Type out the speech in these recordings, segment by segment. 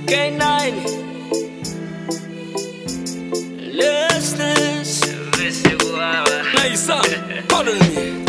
K9 Listeners Naisa Pardon me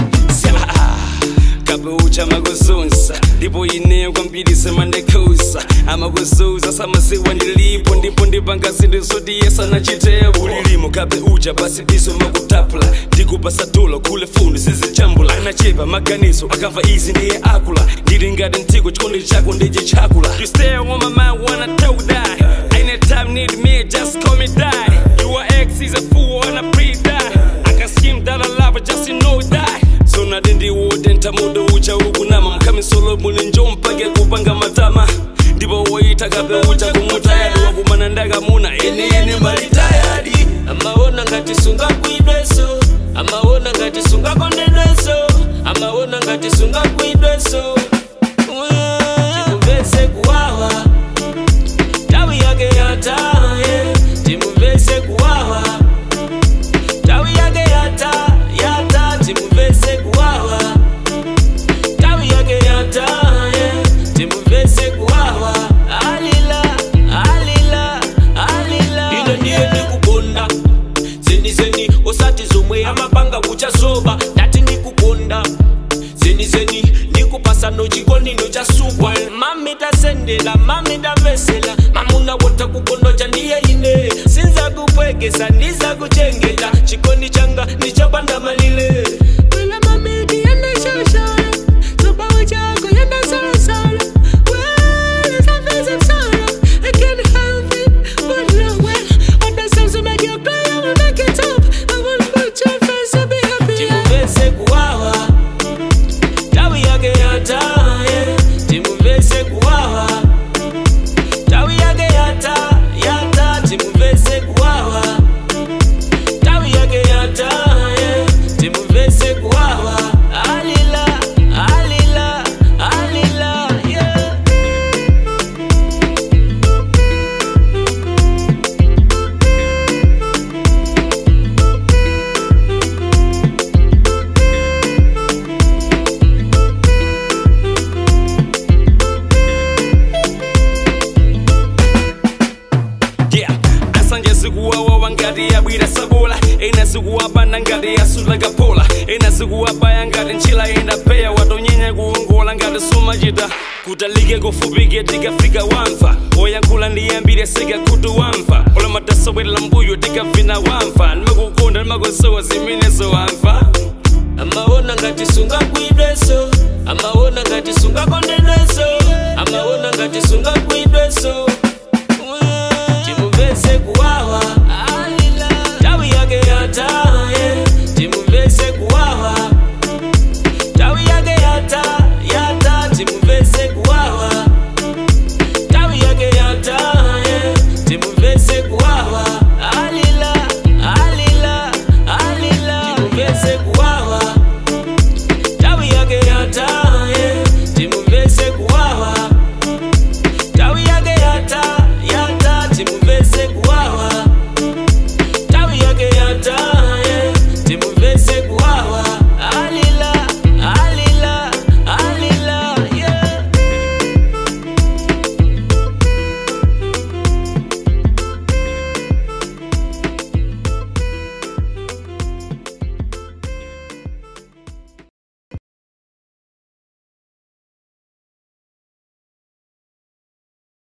kabucha makuzunza ndipo ine kwambiri semandekusa amakuzuza samasiwa ndilipo ndipo ndipanga zinthu zodiyesa nachitepo ulilimo kabe uja basi biso makutapula ndikupasa tulo kule fundo zizichambula anachepa maganizo akamva izi ndiye akula ndili ngati mtiko chikondi chako ndiye chakula you stay on my mind when I tell that anytime need me just call me daddy your ex is a fool and a pre-die I can scheme that I love her just you know that so nadi ndiwode ntamudo ucha ukunama mkhami solo muli njo mpake kupanga matama ndipo woita kabe ucha kumutayadi wakumana ndakamuna ene ene malitayadi amaona ngati sungakwidweso amaona ngati sungakondedweso amaona ngati sungakwidweso timuvese kuwawa tawi yake yataye timuvese kuwawa tawi yake yata yata timuvese kuwawa tawi yake yataye timuvese kuwawa alila alila alila ino ndiye ndikukonda zeni zeni osati zomwe amapanga kuchazoba ndati ndikukonda zeni zeni ndikupasa nochikonino cha supwa mami tasendela mami tamvesela mamuna wota kukondoja ndiye ine sinza kupwekesa ndiza kuchengeta chikondi changa ndichopanda malile Wela mami ndiende shashala Sobawe chako yenda salasala Well, it's a visit sala I can't help it but no way All the songs will make you cry I will make it up I will put your face and be happy Timuvese kuwawa Tawi yake yata yeah. Timuvese kuwawa Tawi yake yata yata Timuvese kuwawa Tawi yake yata yeah. Timuvese kuwawa Alila alila alila yeah. yeah asanje zikuwawawa ngati yabwira sabola ena zikuwapanda ngati yasula kapola ena zikuwabaya ngati ntchila enda peya watonyenya kuwongola ngati sumachita kutalike kufupike tikafika wamva oyankhula ndiyambire sika khutu wamva olamatasobwerera mbuyo tikavina wamva ndimakukonda ndimakusowa zimenezo wamva amaona ngati sungakwidweso amaona ngati sungakondedweso amaona ngati sungakwidweso